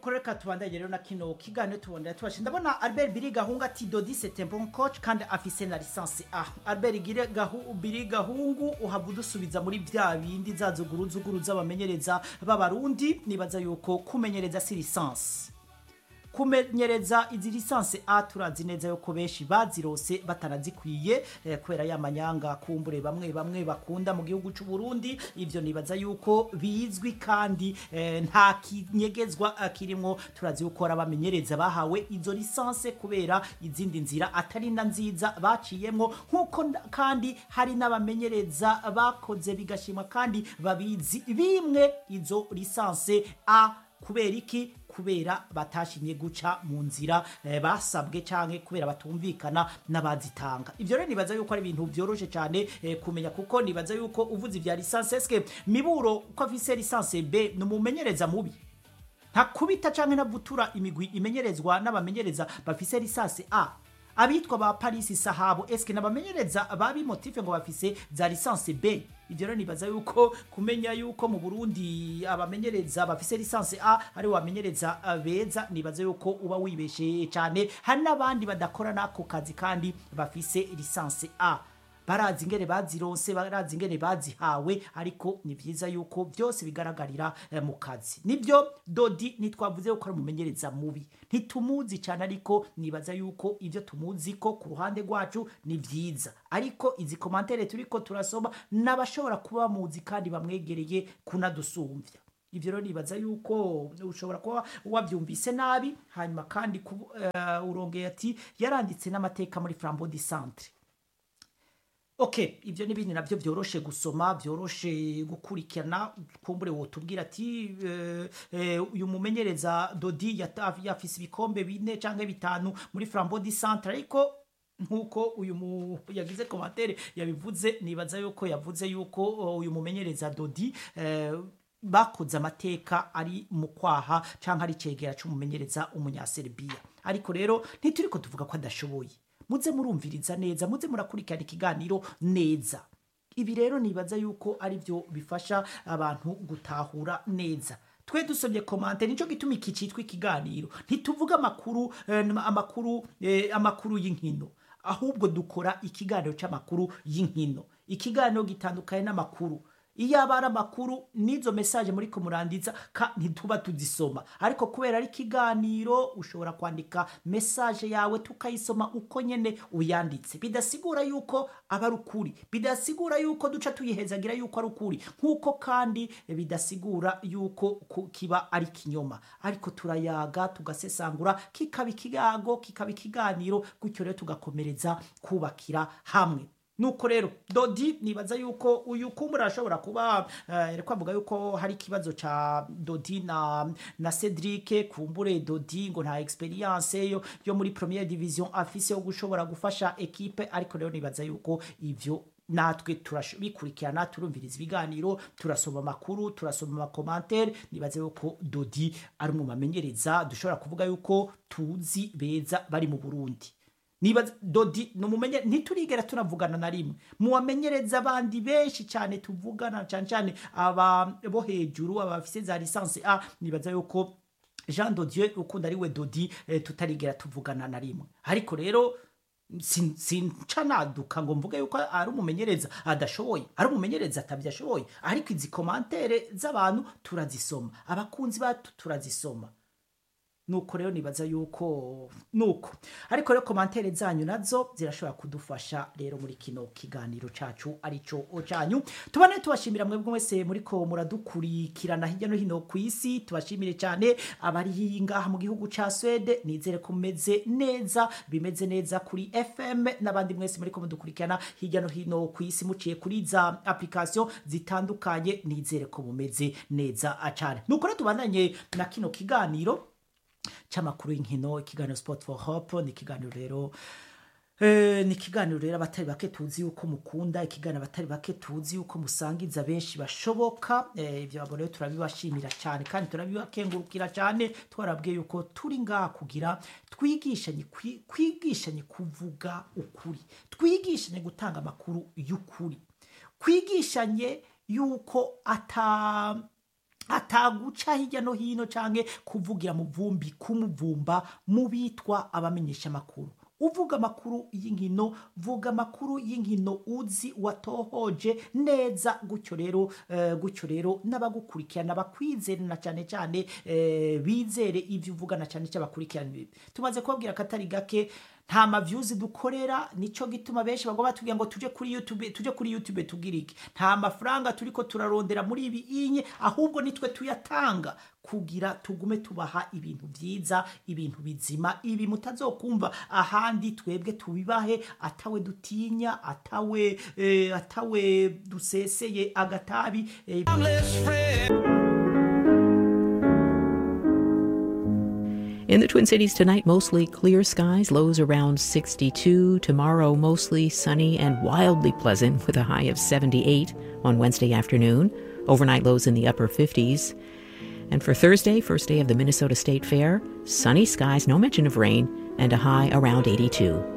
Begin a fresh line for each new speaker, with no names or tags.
nuko reka tubandanye rero na kino kiganiro tubonera tubashe ndabona albert biri gahungu ati dodi c'est un bon coach kandi afise na licence a albert gire gahu biri gahungu uhava udusubiza muri bya bindi za zuguruzuguru z'abamenyereza b'abarundi nibaza yuko kumenyereza si licence kumenyereza izi lisansi a turazi neza yuko benshi bazirose batarazikwiye eh, kubera ya manyanga kumbure bamwe bamwe bakunda mu gihugu cy'u Burundi ivyo nibaza yuko bizwi kandi eh, nta kinyegezwa eh, kirimo turazi yuko ari abamenyereza bahawe izo lisansi kubera izindi nzira atari na nziza baciyemo nkuko nda- kandi hari n'abamenyereza bakoze bigashimwa kandi babizi bimwe izo lisansi a kubera iki kubera batashimye guca mu nzira eh, basabwe canke kubera batumvikana n'abazitanga ivyo rero nibaza yuko ari ibintu vyoroshe cyane eh, kumenya kuko nibaza yuko uvuze ivya lisansi eske miburo ko afise lisansi b ni umumenyereza mubi ntakubita canke ntavutura imigwi imenyerezwa n'abamenyereza bafise lisansi a abitwa ba Paris Sahabo eske nabamenyereza babi motive ngo bafise za lisansi B ivyo rero nibaza yuko kumenya yuko mu Burundi abamenyereza bafise lisansi A ari wamenyereza uh, beza nibaza yuko uba wibeshe cyane hari n'abandi badakora nako kazi kandi bafise lisansi A barazi ingene bazironse barazi ingene bazihawe ariko ni vyiza yuko byose bigaragarira eh, mu kazi nibyo dodi ntitwavuze yuko ari umumenyereza mubi ntitumuzi cyane ariko nibaza yuko ibyo tumuzi ko ku ruhande rwacu ni vyiza ariko izi komantere turiko turasoma n'abashobora kuba bamuzi kandi bamwegereye kunadusumvya ivyo rero nibaza yuko ushobora kuba wavyumvise nabi hanyuma kandi kubu- eh, urongeye ati yaranditse n'amateka muri flambeau du centre ok ibyo n'ibindi nabyo byoroshe gusoma byoroshe gukurikirana kumbure wotubwira ati eh, eh, uyu mumenyereza dodi yata- yafise ibikombe bine cyangwa bitanu muri flambeau du centre ariko nkuko uyu mu yagize komantere yabivuze nibaza yuko yavuze yuko oh, uyu mumenyereza dodi eh, bakoze amateka ari mu kwaha cyangwa ari cegera c'umumenyereza umunyaserbiya ariko rero ntituriko tuvuga ko adashoboye muze murumviriza neza muze murakurikirana ikiganiro neza ibi rero nibaza yuko ari byo bifasha abantu gutahura neza twe dusomye komante nicyo gituma iki cyitwa ikiganiro ntituvuga amakuru eh, amakuru eh, amakuru y'inkino ahubwo dukora ikiganiro cy'amakuru y'inkino ikiganiro gitandukanye n'amakuru iyo aba ari amakuru n'izo mesaje muri kumurandiza ka ntituba tuzisoma ariko kubera ari ikiganiro ushobora kwandika mesaje yawe tukayisoma uko nyene uyanditse bidasigura yuko aba ari ukuri bidasigura yuko duca tuyihezagira yuko ari ukuri nk'uko kandi bidasigura yuko ku- kiba ari kinyoma ariko turayaga tugasesangura kikaba ikigago kikaba ikiganiro gutyo rero tugakomereza kubakira hamwe nuko rero dodi nibaza yuko uyu kumbura ashobora kuba eh, kwavuga yuko hari ikibazo ca dodi na na Cedric kumbure dodi ngo nta experience yo yo muri première division afise yo gushobora gufasha equipe ariko rero nibaza yuko ivyo natwe turabikurikirana turumviriza ibiganiro turasoma amakuru turasoma amakomantere nibaze yuko dodi ari mu bamenyereza dushobora kuvuga yuko tuzi beza bari mu burundi niba dodi numumenye ntiturigera tunavugana na rimwe muwamenyereza abandi benshi cyane tuvugana cyane cyane aba bo hejuru abafise za lisansi a nibaza yuko Jean Dodieu ukunda ari we Dodi eh, tutarigera tuvugana na rimwe ariko rero sin- sinca naduka ngo mvuge yuko ari umumenyereza adashoboye ari umumenyereza atabyashoboye ariko izi komantere z'abantu turazisoma abakunzi bacu turazisoma nuko rero nibaza yuko nuko ariko rero komantere zanyu nazo zirashobora kudufasha rero muri kino kiganiro cacu arico canyu tubane tubashimira mwebwe mwese muriko muradukurikirana hirya no hino ku isi tubashimire cyane abari ngaha mu gihugu ca Swede nizere ko mumeze neza bimeze neza kuri FM n'abandi mwese muriko mudukurikirana hirya no hino ku isi muciye kuri za application zitandukanye nizere ko mumeze neza cyane nuko rero tubandanye na kino kiganiro c'amakuru y'inkino ikiganiro sport for hope ni ikiganiro rero Eh, ni ikiganiro rero abatari bake tuzi yuko mukunda ikiganiro abatari bake tuzi yuko musangiza benshi bashoboka Eh, ibyo abo rero turabibashimira cyane kandi turabibakengurukira cyane twarabwiye yuko turi ngaha kugira twigishanye kwi- kwigishanye kuvuga ukuri twigishanye gutanga amakuru y'ukuri kwigishanye yuko ata ataguca hirya no hino canke kuvugira mu vumbi kumuvumba mu bitwa abamenyesha amakuru uvuga amakuru y'inkino vuga amakuru y'inkino uzi watohoje neza gutyo rero eh, gutyo rero n'abagukurikirana bakwizere na cyane cyane eh, bizere ivyo uvuga na cyane cyane bakurikirana ibi tumaze kubabwira akatari gake nta mavyuzi dukorera nico gituma benshi bagomba batubwira ngo tuje kuri YouTube tuje kuri YouTube tugira iki nta mafaranga turiko turarondera muri ibi inye ahubwo nitwe tuyatanga kugira tugume tubaha ibintu vyiza ibintu bizima ibi mutazokumva ahandi twebwe tubibahe atawe dutinya atawe eh, atawe duseseye agatabi eh,
In the Twin Cities tonight, mostly clear skies, lows around 62. Tomorrow, mostly sunny and wildly pleasant with a high of 78 on Wednesday afternoon. Overnight lows in the upper 50s. And for Thursday, first day of the Minnesota State Fair, sunny skies, no mention of rain, and a high around 82.